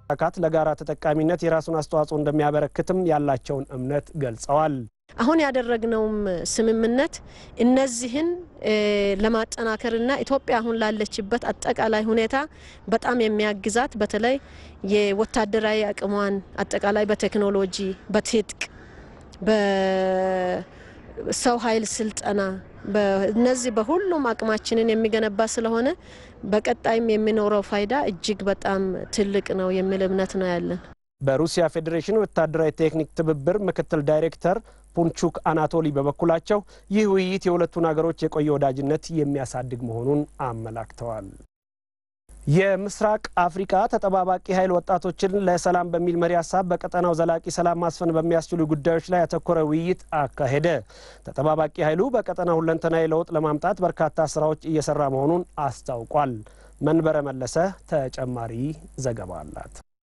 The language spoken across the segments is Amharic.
አካት ለጋራ ተጠቃሚነት የራሱን አስተዋጽኦ እንደሚያበረክትም ያላቸውን እምነት ገልጸዋል። አሁን ያደረግነውም ስምምነት እነዚህን ለማጠናከርና ኢትዮጵያ አሁን ላለችበት አጠቃላይ ሁኔታ በጣም የሚያግዛት በተለይ የወታደራዊ አቅሟን አጠቃላይ በቴክኖሎጂ፣ በትጥቅ፣ በሰው ኃይል ስልጠና እነዚህ በሁሉም አቅማችንን የሚገነባ ስለሆነ በቀጣይም የሚኖረው ፋይዳ እጅግ በጣም ትልቅ ነው የሚል እምነት ነው ያለን። በሩሲያ ፌዴሬሽን ወታደራዊ ቴክኒክ ትብብር ምክትል ዳይሬክተር ፑንቹክ አናቶሊ በበኩላቸው ይህ ውይይት የሁለቱን ሀገሮች የቆየ ወዳጅነት የሚያሳድግ መሆኑን አመላክተዋል። የምስራቅ አፍሪካ ተጠባባቂ ኃይል ወጣቶችን ለሰላም በሚል መሪ ሀሳብ በቀጠናው ዘላቂ ሰላም ማስፈን በሚያስችሉ ጉዳዮች ላይ ያተኮረ ውይይት አካሄደ። ተጠባባቂ ኃይሉ በቀጠናው ሁለንተናዊ ለውጥ ለማምጣት በርካታ ስራዎች እየሰራ መሆኑን አስታውቋል። መንበረ መለሰ ተጨማሪ ዘገባ አላት።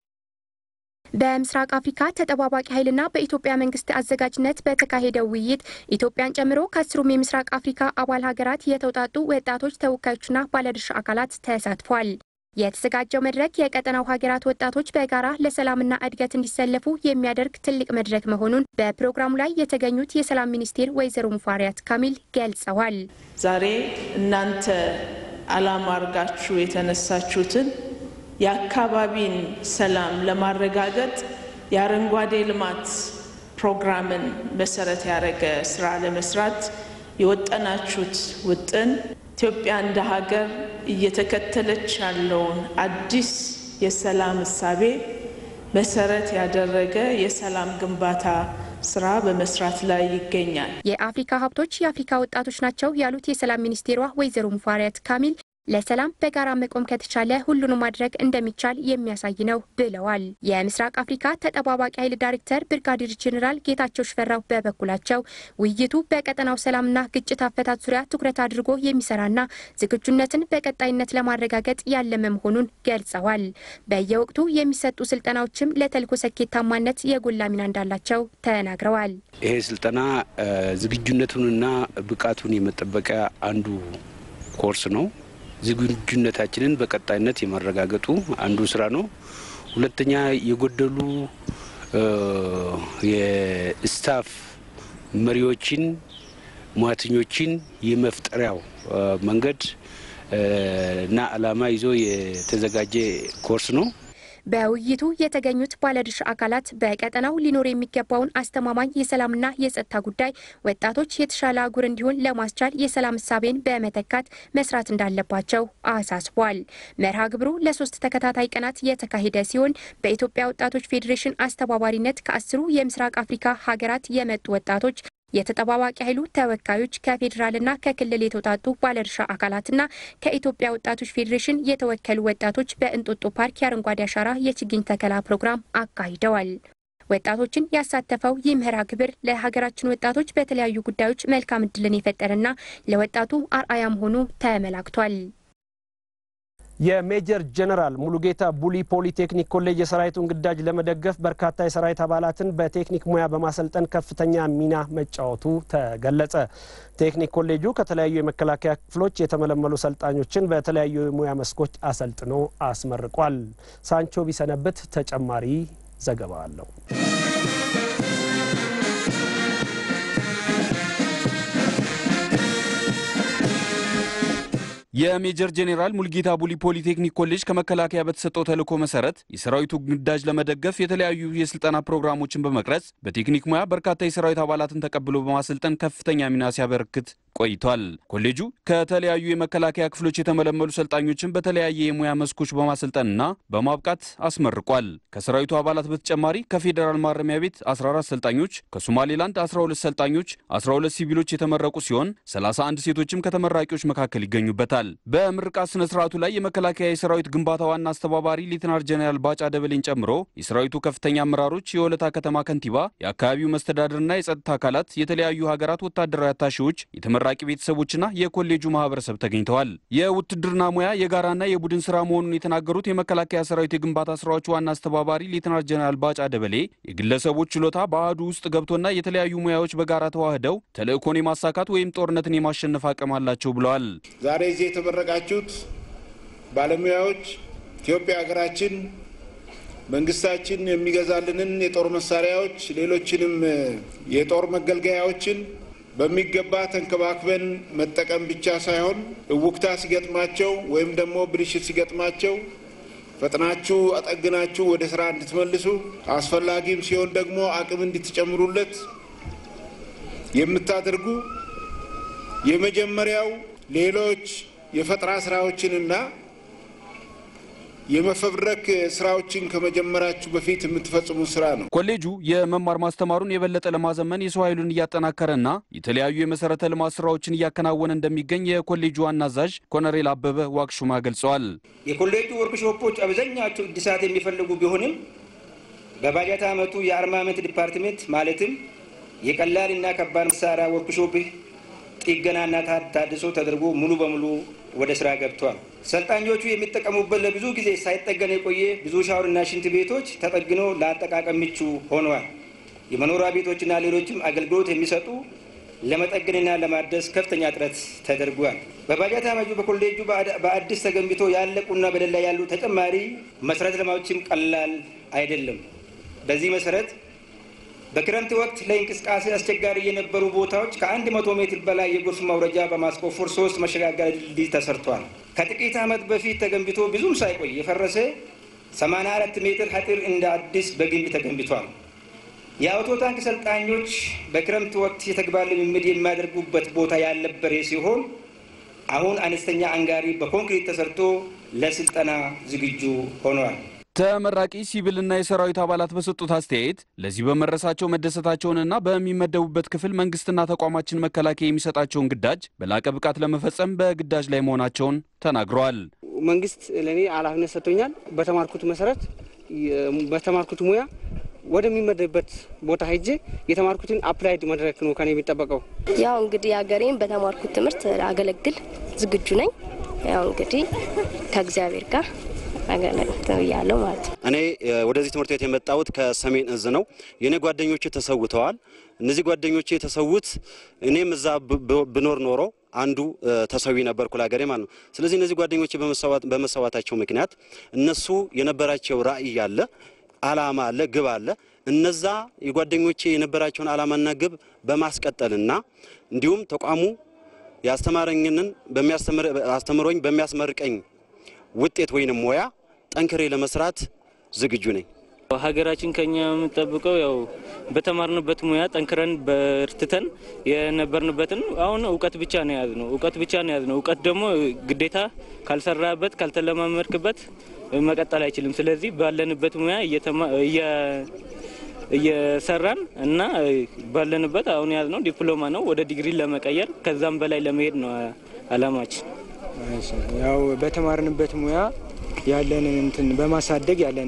በምስራቅ አፍሪካ ተጠባባቂ ኃይልና በኢትዮጵያ መንግስት አዘጋጅነት በተካሄደው ውይይት ኢትዮጵያን ጨምሮ ከአስሩም የምስራቅ አፍሪካ አባል ሀገራት የተውጣጡ ወጣቶች ተወካዮችና ባለድርሻ አካላት ተሳትፏል። የተዘጋጀው መድረክ የቀጠናው ሀገራት ወጣቶች በጋራ ለሰላምና እድገት እንዲሰለፉ የሚያደርግ ትልቅ መድረክ መሆኑን በፕሮግራሙ ላይ የተገኙት የሰላም ሚኒስቴር ወይዘሮ ሙፈሪያት ካሚል ገልጸዋል። ዛሬ እናንተ አላማ አድርጋችሁ የተነሳችሁትን የአካባቢን ሰላም ለማረጋገጥ የአረንጓዴ ልማት ፕሮግራምን መሰረት ያደረገ ስራ ለመስራት የወጠናችሁት ውጥን ኢትዮጵያ እንደ ሀገር እየተከተለች ያለውን አዲስ የሰላም እሳቤ መሰረት ያደረገ የሰላም ግንባታ ስራ በመስራት ላይ ይገኛል። የአፍሪካ ሀብቶች የአፍሪካ ወጣቶች ናቸው ያሉት የሰላም ሚኒስቴሯ ወይዘሮ ሙፈሪያት ካሚል ለሰላም በጋራ መቆም ከተቻለ ሁሉንም ማድረግ እንደሚቻል የሚያሳይ ነው ብለዋል። የምስራቅ አፍሪካ ተጠባባቂ ኃይል ዳይሬክተር ብርጋዴር ጄኔራል ጌታቸው ሽፈራው በበኩላቸው ውይይቱ በቀጠናው ሰላምና ግጭት አፈታት ዙሪያ ትኩረት አድርጎ የሚሰራና ዝግጁነትን በቀጣይነት ለማረጋገጥ ያለመ መሆኑን ገልጸዋል። በየወቅቱ የሚሰጡ ስልጠናዎችም ለተልዕኮ ስኬታማነት የጎላ ሚና እንዳላቸው ተናግረዋል። ይሄ ስልጠና ዝግጁነቱንና ብቃቱን የመጠበቂያ አንዱ ኮርስ ነው። ዝግጁነታችንን በቀጣይነት የማረጋገጡ አንዱ ስራ ነው። ሁለተኛ የጎደሉ የስታፍ መሪዎችን፣ ሙያተኞችን የመፍጠሪያው መንገድ እና ዓላማ ይዞ የተዘጋጀ ኮርስ ነው። በውይይቱ የተገኙት ባለድርሻ አካላት በቀጠናው ሊኖር የሚገባውን አስተማማኝ የሰላምና የጸጥታ ጉዳይ ወጣቶች የተሻለ አህጉር እንዲሆን ለማስቻል የሰላም እሳቤን በመተካት መስራት እንዳለባቸው አሳስቧል። መርሃ ግብሩ ለሶስት ተከታታይ ቀናት የተካሄደ ሲሆን በኢትዮጵያ ወጣቶች ፌዴሬሽን አስተባባሪነት ከአስሩ የምስራቅ አፍሪካ ሀገራት የመጡ ወጣቶች የተጠባባቂ ኃይሉ ተወካዮች ከፌዴራልና ከክልል የተውጣጡ ባለድርሻ አካላትና ከኢትዮጵያ ወጣቶች ፌዴሬሽን የተወከሉ ወጣቶች በእንጦጦ ፓርክ የአረንጓዴ አሻራ የችግኝ ተከላ ፕሮግራም አካሂደዋል። ወጣቶችን ያሳተፈው ይህ መርሃ ግብር ለሀገራችን ወጣቶች በተለያዩ ጉዳዮች መልካም እድልን የፈጠረና ለወጣቱ አርአያ መሆኑ ተመላክቷል። የሜጀር ጀነራል ሙሉጌታ ቡሊ ፖሊቴክኒክ ኮሌጅ የሰራዊቱን ግዳጅ ለመደገፍ በርካታ የሰራዊት አባላትን በቴክኒክ ሙያ በማሰልጠን ከፍተኛ ሚና መጫወቱ ተገለጸ። ቴክኒክ ኮሌጁ ከተለያዩ የመከላከያ ክፍሎች የተመለመሉ ሰልጣኞችን በተለያዩ የሙያ መስኮች አሰልጥኖ አስመርቋል። ሳንቾ ቢሰነብት ተጨማሪ ዘገባ አለው። የሜጀር ጄኔራል ሙልጌታ ቡሊ ፖሊቴክኒክ ኮሌጅ ከመከላከያ በተሰጠው ተልዕኮ መሰረት የሰራዊቱ ግዳጅ ለመደገፍ የተለያዩ የስልጠና ፕሮግራሞችን በመቅረጽ በቴክኒክ ሙያ በርካታ የሰራዊት አባላትን ተቀብሎ በማሰልጠን ከፍተኛ ሚና ሲያበረክት ቆይቷል። ኮሌጁ ከተለያዩ የመከላከያ ክፍሎች የተመለመሉ ሰልጣኞችን በተለያየ የሙያ መስኮች በማሰልጠንና በማብቃት አስመርቋል። ከሰራዊቱ አባላት በተጨማሪ ከፌዴራል ማረሚያ ቤት 14 ሰልጣኞች፣ ከሶማሌላንድ 12 ሰልጣኞች፣ 12 ሲቪሎች የተመረቁ ሲሆን 31 ሴቶችም ከተመራቂዎች መካከል ይገኙበታል። በምርቃት ስነ ስርዓቱ ላይ የመከላከያ የሰራዊት ግንባታ ዋና አስተባባሪ ሌትናር ጀኔራል ባጫ ደበሌን ጨምሮ የሰራዊቱ ከፍተኛ አመራሮች፣ የወለታ ከተማ ከንቲባ፣ የአካባቢው መስተዳድርና የጸጥታ አካላት፣ የተለያዩ ሀገራት ወታደራዊ አታሺዎች፣ የተመራቂ ቤተሰቦችና የኮሌጁ ማህበረሰብ ተገኝተዋል። የውትድርና ሙያ የጋራና የቡድን ስራ መሆኑን የተናገሩት የመከላከያ ሰራዊት የግንባታ ስራዎች ዋና አስተባባሪ ሌትናር ጀኔራል ባጫ ደበሌ የግለሰቦች ችሎታ በአህዱ ውስጥ ገብቶና የተለያዩ ሙያዎች በጋራ ተዋህደው ተልእኮን የማሳካት ወይም ጦርነትን የማሸነፍ አቅም አላቸው ብለዋል። ዛሬ እዚህ የተመረቃችሁት ባለሙያዎች ኢትዮጵያ ሀገራችን መንግስታችን የሚገዛልንን የጦር መሳሪያዎች፣ ሌሎችንም የጦር መገልገያዎችን በሚገባ ተንከባክበን መጠቀም ብቻ ሳይሆን እውክታ ሲገጥማቸው ወይም ደግሞ ብልሽት ሲገጥማቸው ፈጥናችሁ አጠግናችሁ ወደ ስራ እንድትመልሱ አስፈላጊም ሲሆን ደግሞ አቅም እንድትጨምሩለት የምታደርጉ የመጀመሪያው ሌሎች የፈጠራ ስራዎችንና የመፈብረክ ስራዎችን ከመጀመራችሁ በፊት የምትፈጽሙት ስራ ነው። ኮሌጁ የመማር ማስተማሩን የበለጠ ለማዘመን የሰው ኃይሉን እያጠናከረና የተለያዩ የመሰረተ ልማት ስራዎችን እያከናወነ እንደሚገኝ የኮሌጁ ዋና አዛዥ ኮሎኔል አበበ ዋቅሹማ ገልጸዋል። የኮሌጁ ወርክሾፖች አብዛኛቸው እድሳት የሚፈልጉ ቢሆንም በባጀት ዓመቱ የአርማመንት ዲፓርትሜንት ማለትም የቀላልና ከባድ መሳሪያ ወርክሾፕ ጥገናና ታድሶ ተደርጎ ሙሉ በሙሉ ወደ ስራ ገብቷል። ሰልጣኞቹ የሚጠቀሙበት ለብዙ ጊዜ ሳይጠገን የቆየ ብዙ ሻወርና ሽንት ቤቶች ተጠግኖ ለአጠቃቀም ምቹ ሆነዋል። የመኖሪያ ቤቶችና ሌሎችም አገልግሎት የሚሰጡ ለመጠገንና ለማደስ ከፍተኛ ጥረት ተደርጓል። በባጀት ዓመቱ በኮሌጁ በአዲስ ተገንብቶ ያለቁና በደል ላይ ያሉ ተጨማሪ መሰረተ ልማቶችም ቀላል አይደለም። በዚህ መሰረት በክረምት ወቅት ለእንቅስቃሴ አስቸጋሪ የነበሩ ቦታዎች ከአንድ መቶ ሜትር በላይ የጎርፍ ማውረጃ በማስቆፈር ሶስት መሸጋገሪያ ድልድይ ተሰርቷል። ከጥቂት ዓመት በፊት ተገንብቶ ብዙም ሳይቆይ የፈረሰ 84 ሜትር አጥር እንደ አዲስ በግንብ ተገንብቷል። የአውቶ ታንክ ሰልጣኞች በክረምት ወቅት የተግባር ልምምድ የሚያደርጉበት ቦታ ያልነበረ ሲሆን አሁን አነስተኛ አንጋሪ በኮንክሪት ተሰርቶ ለስልጠና ዝግጁ ሆኗል። ተመራቂ ሲቪልና የሰራዊት አባላት በሰጡት አስተያየት ለዚህ በመድረሳቸው መደሰታቸውንና በሚመደቡበት ክፍል መንግስትና ተቋማችን መከላከያ የሚሰጣቸውን ግዳጅ በላቀ ብቃት ለመፈጸም በግዳጅ ላይ መሆናቸውን ተናግረዋል። መንግስት ለእኔ ኃላፊነት ሰጥቶኛል። በተማርኩት መሰረት በተማርኩት ሙያ ወደሚመደብበት ቦታ ሄጄ የተማርኩትን አፕላይድ መድረክ ነው ከኔ የሚጠበቀው። ያው እንግዲህ ሀገሬን በተማርኩት ትምህርት አገለግል ዝግጁ ነኝ። ያው እንግዲህ ከእግዚአብሔር ጋር ያለው ማለት ነው። እኔ ወደዚህ ትምህርት ቤት የመጣሁት ከሰሜን እዝ ነው። የእኔ ጓደኞቼ ተሰውተዋል። እነዚህ ጓደኞቼ የተሰዉት እኔም እዛ ብኖር ኖሮ አንዱ ተሰዊ ነበርኩ ለሀገሬ ማለት ነው። ስለዚህ እነዚህ ጓደኞቼ በመሰዋታቸው ምክንያት እነሱ የነበራቸው ራዕይ አለ፣ አላማ አለ፣ ግብ አለ። እነዛ የጓደኞቼ የነበራቸውን አላማና ግብ በማስቀጠልና እንዲሁም ተቋሙ ያስተማረኝንን አስተምሮኝ በሚያስመርቀኝ ውጤት ወይንም ሙያ ጠንክሬ ለመስራት ዝግጁ ነኝ። ሀገራችን ከኛ የምንጠብቀው ያው በተማርንበት ሙያ ጠንክረን በርትተን የነበርንበትን አሁን እውቀት ብቻ ነው የያዝነው። እውቀት ብቻ ነው የያዝነው። እውቀት ደግሞ ግዴታ ካልሰራበት ካልተለማመድክበት መቀጠል አይችልም። ስለዚህ ባለንበት ሙያ እየሰራን እና ባለንበት አሁን የያዝነው ዲፕሎማ ነው። ወደ ዲግሪ ለመቀየር ከዛም በላይ ለመሄድ ነው አላማችን። ያው በተማርንበት ሙያ ያለንን እንትን በማሳደግ ያለን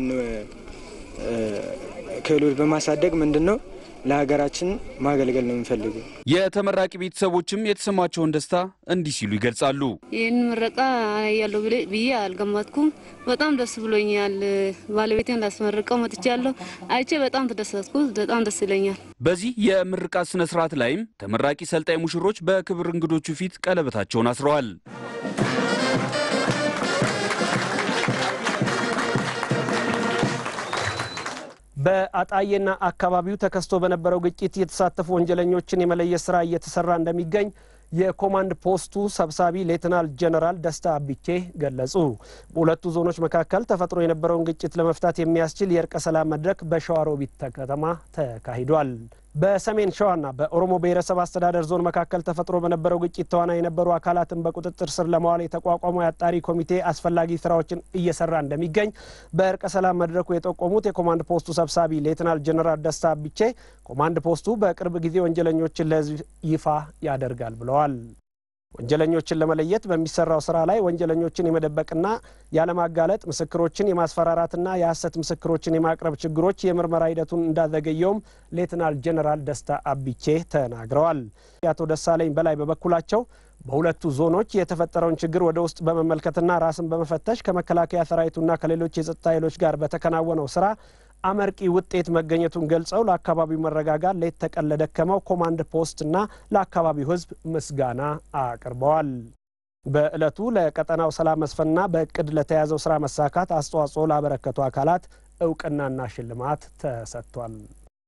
ክህሎት በማሳደግ ምንድን ነው ለሀገራችን ማገልገል ነው የምንፈልገው። የተመራቂ ቤተሰቦችም የተሰማቸውን ደስታ እንዲህ ሲሉ ይገልጻሉ። ይህን ምረቃ ያለው ብዬ አልገመትኩም። በጣም ደስ ብሎኛል። ባለቤቴን ላስመርቀው መጥቻለሁ። አይቼ በጣም ተደሰትኩ። በጣም ደስ ይለኛል። በዚህ የምርቃት ስነ ስርዓት ላይም ተመራቂ ሰልጣኝ ሙሽሮች በክብር እንግዶቹ ፊት ቀለበታቸውን አስረዋል። በአጣዬና አካባቢው ተከስቶ በነበረው ግጭት የተሳተፉ ወንጀለኞችን የመለየት ስራ እየተሰራ እንደሚገኝ የኮማንድ ፖስቱ ሰብሳቢ ሌትናል ጀነራል ደስታ አቢቼ ገለጹ። በሁለቱ ዞኖች መካከል ተፈጥሮ የነበረውን ግጭት ለመፍታት የሚያስችል የእርቀ ሰላም መድረክ በሸዋሮቢት ከተማ ተካሂዷል። በሰሜን ሸዋና በኦሮሞ ብሔረሰብ አስተዳደር ዞን መካከል ተፈጥሮ በነበረው ግጭት ተዋናይ የነበሩ አካላትን በቁጥጥር ስር ለማዋል የተቋቋመው የአጣሪ ኮሚቴ አስፈላጊ ስራዎችን እየሰራ እንደሚገኝ በእርቀ ሰላም መድረኩ የጠቆሙት የኮማንድ ፖስቱ ሰብሳቢ ሌትናል ጀነራል ደስታ አቢቼ ኮማንድ ፖስቱ በቅርብ ጊዜ ወንጀለኞችን ለሕዝብ ይፋ ያደርጋል ብለዋል። ወንጀለኞችን ለመለየት በሚሰራው ስራ ላይ ወንጀለኞችን የመደበቅና ያለማጋለጥ ምስክሮችን የማስፈራራትና የሐሰት ምስክሮችን የማቅረብ ችግሮች የምርመራ ሂደቱን እንዳዘገየውም ሌትናል ጀነራል ደስታ አቢቼ ተናግረዋል። የአቶ ደሳለኝ በላይ በበኩላቸው በሁለቱ ዞኖች የተፈጠረውን ችግር ወደ ውስጥ በመመልከትና ራስን በመፈተሽ ከመከላከያ ሰራዊቱና ከሌሎች የጸጥታ ኃይሎች ጋር በተከናወነው ስራ አመርቂ ውጤት መገኘቱን ገልጸው ለአካባቢው መረጋጋት ሌት ተቀን ለደከመው ኮማንድ ፖስትና ለአካባቢው ሕዝብ ምስጋና አቅርበዋል። በዕለቱ ለቀጠናው ሰላም መስፈንና በእቅድ ለተያዘው ስራ መሳካት አስተዋጽኦ ላበረከቱ አካላት እውቅናና ሽልማት ተሰጥቷል።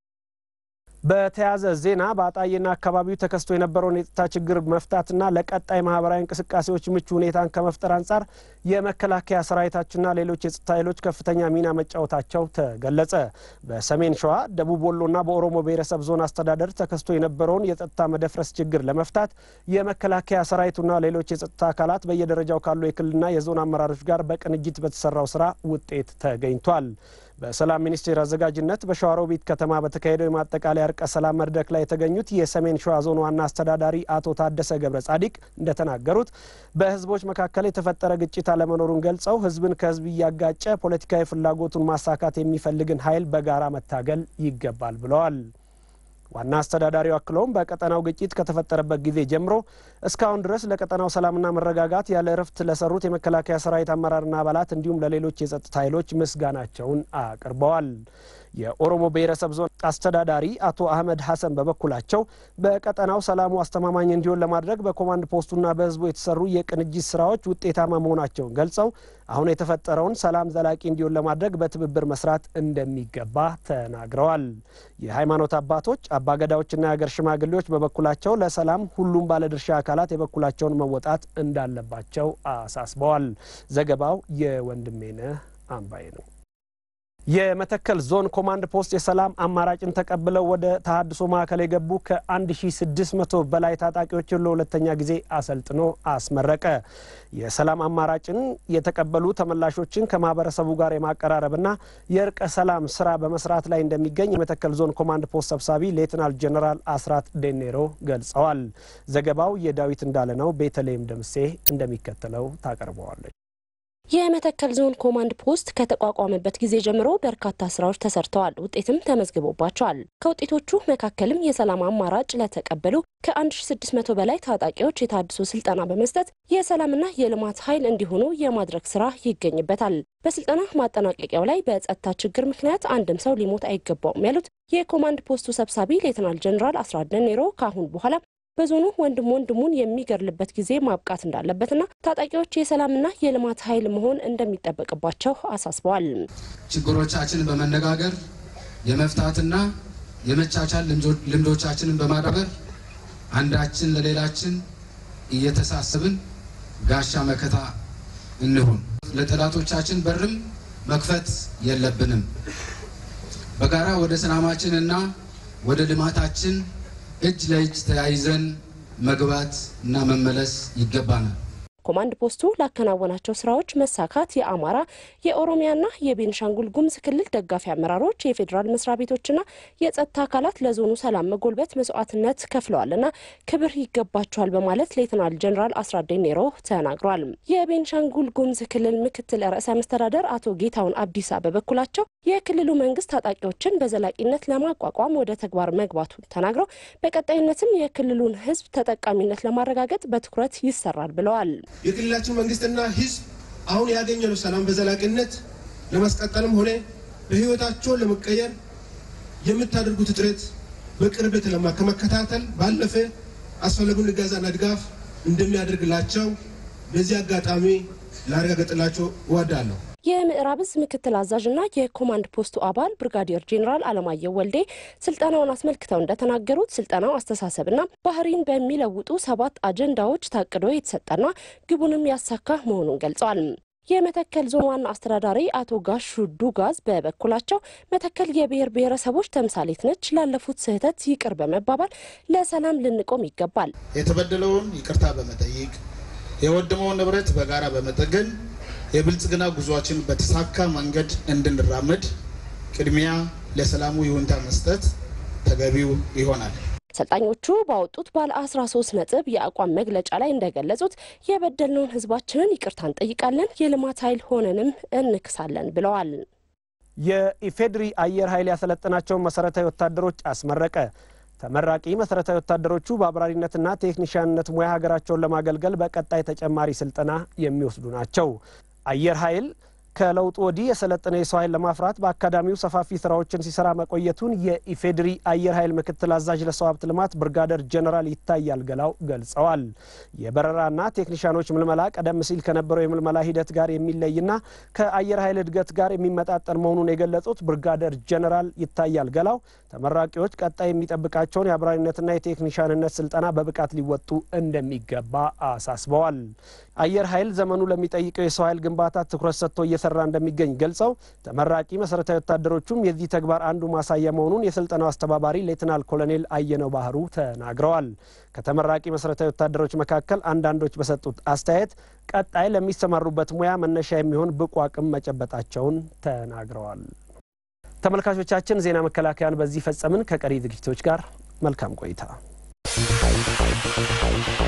በተያያዘ ዜና በአጣዬና አካባቢው ተከስቶ የነበረውን የጸጥታ ችግር መፍታትና ለቀጣይ ማህበራዊ እንቅስቃሴዎች ምቹ ሁኔታን ከመፍጠር አንጻር የመከላከያ ሰራዊታችንና ሌሎች የጸጥታ ኃይሎች ከፍተኛ ሚና መጫወታቸው ተገለጸ። በሰሜን ሸዋ፣ ደቡብ ወሎና በኦሮሞ ብሔረሰብ ዞን አስተዳደር ተከስቶ የነበረውን የጸጥታ መደፍረስ ችግር ለመፍታት የመከላከያ ሰራዊቱና ሌሎች የጸጥታ አካላት በየደረጃው ካሉ የክልልና የዞን አመራሮች ጋር በቅንጅት በተሰራው ስራ ውጤት ተገኝቷል። በሰላም ሚኒስቴር አዘጋጅነት በሸዋሮቢት ከተማ በተካሄደው የማጠቃለያ እርቀ ሰላም መድረክ ላይ የተገኙት የሰሜን ሸዋ ዞን ዋና አስተዳዳሪ አቶ ታደሰ ገብረ ጻዲቅ እንደተናገሩት በህዝቦች መካከል የተፈጠረ ግጭት አለመኖሩን ገልጸው ህዝብን ከህዝብ እያጋጨ ፖለቲካዊ ፍላጎቱን ማሳካት የሚፈልግን ኃይል በጋራ መታገል ይገባል ብለዋል። ዋና አስተዳዳሪው አክለውም በቀጠናው ግጭት ከተፈጠረበት ጊዜ ጀምሮ እስካሁን ድረስ ለቀጠናው ሰላምና መረጋጋት ያለ እረፍት ለሰሩት የመከላከያ ሰራዊት አመራርና አባላት እንዲሁም ለሌሎች የጸጥታ ኃይሎች ምስጋናቸውን አቅርበዋል። የኦሮሞ ብሔረሰብ ዞን አስተዳዳሪ አቶ አህመድ ሀሰን በበኩላቸው በቀጠናው ሰላሙ አስተማማኝ እንዲሆን ለማድረግ በኮማንድ ፖስቱና በህዝቡ የተሰሩ የቅንጅት ስራዎች ውጤታማ መሆናቸውን ገልጸው አሁን የተፈጠረውን ሰላም ዘላቂ እንዲሆን ለማድረግ በትብብር መስራት እንደሚገባ ተናግረዋል። የሃይማኖት አባቶች፣ አባገዳዎችና የሀገር ሽማግሌዎች በበኩላቸው ለሰላም ሁሉም ባለድርሻ አካላት የበኩላቸውን መወጣት እንዳለባቸው አሳስበዋል። ዘገባው የወንድሜነህ አምባዬ ነው። የመተከል ዞን ኮማንድ ፖስት የሰላም አማራጭን ተቀብለው ወደ ተሀድሶ ማዕከል የገቡ ከ1600 በላይ ታጣቂዎችን ለሁለተኛ ጊዜ አሰልጥኖ አስመረቀ። የሰላም አማራጭን የተቀበሉ ተመላሾችን ከማህበረሰቡ ጋር የማቀራረብና የእርቀ ሰላም ስራ በመስራት ላይ እንደሚገኝ የመተከል ዞን ኮማንድ ፖስት ሰብሳቢ ሌትናል ጀኔራል አስራት ዴኔሮ ገልጸዋል። ዘገባው የዳዊት እንዳለ ነው። ቤተልሔም ደምሴ እንደሚከተለው ታቀርበዋለች። የመተከል ዞን ኮማንድ ፖስት ከተቋቋመበት ጊዜ ጀምሮ በርካታ ስራዎች ተሰርተዋል፣ ውጤትም ተመዝግቦባቸዋል። ከውጤቶቹ መካከልም የሰላም አማራጭ ለተቀበሉ ከ1600 በላይ ታጣቂዎች የታድሶ ስልጠና በመስጠት የሰላምና የልማት ኃይል እንዲሆኑ የማድረግ ስራ ይገኝበታል። በስልጠና ማጠናቀቂያው ላይ በጸጥታ ችግር ምክንያት አንድም ሰው ሊሞት አይገባውም ያሉት የኮማንድ ፖስቱ ሰብሳቢ ሌትናል ጀኔራል አስራት ደኔሮ ከአሁን በኋላ በዞኑ ወንድም ወንድሙን የሚገድልበት ጊዜ ማብቃት እንዳለበትና ታጣቂዎች የሰላምና የልማት ኃይል መሆን እንደሚጠበቅባቸው አሳስበዋል። ችግሮቻችንን በመነጋገር የመፍታትና የመቻቻል ልምዶቻችንን በማዳበር አንዳችን ለሌላችን እየተሳሰብን ጋሻ መከታ እንሁን። ለጠላቶቻችን በርም መክፈት የለብንም። በጋራ ወደ ሰላማችንና ወደ ልማታችን እጅ ለእጅ ተያይዘን መግባት እና መመለስ ይገባናል። ኮማንድ ፖስቱ ላከናወናቸው ስራዎች መሳካት የአማራ የኦሮሚያና የቤንሻንጉል ጉሙዝ ክልል ደጋፊ አመራሮች፣ የፌዴራል መስሪያ ቤቶችና የጸጥታ አካላት ለዞኑ ሰላም መጎልበት መስዋዕትነት ከፍለዋልና ክብር ይገባቸዋል በማለት ሌትናል ጀኔራል አስራት ዴኔሮ ተናግሯል። የቤንሻንጉል ጉሙዝ ክልል ምክትል ርዕሰ መስተዳደር አቶ ጌታውን አብዲሳ በበኩላቸው የክልሉ መንግስት ታጣቂዎችን በዘላቂነት ለማቋቋም ወደ ተግባር መግባቱን ተናግረው በቀጣይነትም የክልሉን ሕዝብ ተጠቃሚነት ለማረጋገጥ በትኩረት ይሰራል ብለዋል። የክልላችን መንግስትና ህዝብ አሁን ያገኘነው ሰላም በዘላቂነት ለማስቀጠልም ሆነ በህይወታቸውን ለመቀየር የምታደርጉት ጥረት በቅርበት ከመከታተል ባለፈ አስፈላጊውን እገዛና ድጋፍ እንደሚያደርግላቸው በዚህ አጋጣሚ ላረጋገጥላቸው እወዳለሁ። የምዕራብ እዝ ምክትል አዛዥና የኮማንድ ፖስቱ አባል ብርጋዲየር ጄኔራል አለማየሁ ወልዴ ስልጠናውን አስመልክተው እንደተናገሩት ስልጠናው አስተሳሰብና ባህሪን በሚለውጡ ሰባት አጀንዳዎች ታቅዶ የተሰጠና ግቡንም ያሳካ መሆኑን ገልጸዋል። የመተከል ዞን ዋና አስተዳዳሪ አቶ ጋሹ ዱጋዝ በበኩላቸው መተከል የብሔር ብሔረሰቦች ተምሳሌት ነች። ላለፉት ስህተት ይቅር በመባባል ለሰላም ልንቆም ይገባል። የተበደለውን ይቅርታ በመጠየቅ የወደመውን ንብረት በጋራ በመጠገን የብልጽግና ጉዟችን በተሳካ መንገድ እንድንራመድ ቅድሚያ ለሰላሙ ይሁንታ መስጠት ተገቢው ይሆናል። ሰልጣኞቹ ባወጡት ባለ 13 ነጥብ የአቋም መግለጫ ላይ እንደገለጹት የበደልነውን ሕዝባችንን ይቅርታ እንጠይቃለን፣ የልማት ኃይል ሆነንም እንክሳለን ብለዋል። የኢፌድሪ አየር ኃይል ያሰለጠናቸውን መሰረታዊ ወታደሮች አስመረቀ። ተመራቂ መሰረታዊ ወታደሮቹ በአብራሪነትና ቴክኒሽያንነት ሙያ ሀገራቸውን ለማገልገል በቀጣይ ተጨማሪ ስልጠና የሚወስዱ ናቸው። አየር ኃይል ከለውጡ ወዲህ የሰለጠነ የሰው ኃይል ለማፍራት በአካዳሚው ሰፋፊ ስራዎችን ሲሰራ መቆየቱን የኢፌዴሪ አየር ኃይል ምክትል አዛዥ ለሰው ሀብት ልማት ብርጋደር ጀነራል ይታያል ገላው ገልጸዋል። የበረራና ቴክኒሻኖች ምልመላ ቀደም ሲል ከነበረው የምልመላ ሂደት ጋር የሚለይና ከአየር ኃይል እድገት ጋር የሚመጣጠን መሆኑን የገለጹት ብርጋደር ጀነራል ይታያል ገላው ተመራቂዎች ቀጣይ የሚጠብቃቸውን የአብራሪነትና የቴክኒሻንነት ስልጠና በብቃት ሊወጡ እንደሚገባ አሳስበዋል። አየር ኃይል ዘመኑ ለሚጠይቀው የሰው ኃይል ግንባታ ትኩረት ሰጥቶ እየሰራ እንደሚገኝ ገልጸው ተመራቂ መሰረታዊ ወታደሮቹም የዚህ ተግባር አንዱ ማሳያ መሆኑን የስልጠናው አስተባባሪ ሌትናል ኮሎኔል አየነው ባህሩ ተናግረዋል። ከተመራቂ መሰረታዊ ወታደሮች መካከል አንዳንዶች በሰጡት አስተያየት ቀጣይ ለሚሰማሩበት ሙያ መነሻ የሚሆን ብቁ አቅም መጨበጣቸውን ተናግረዋል። ተመልካቾቻችን ዜና መከላከያን በዚህ ፈጸምን። ከቀሪ ዝግጅቶች ጋር መልካም ቆይታ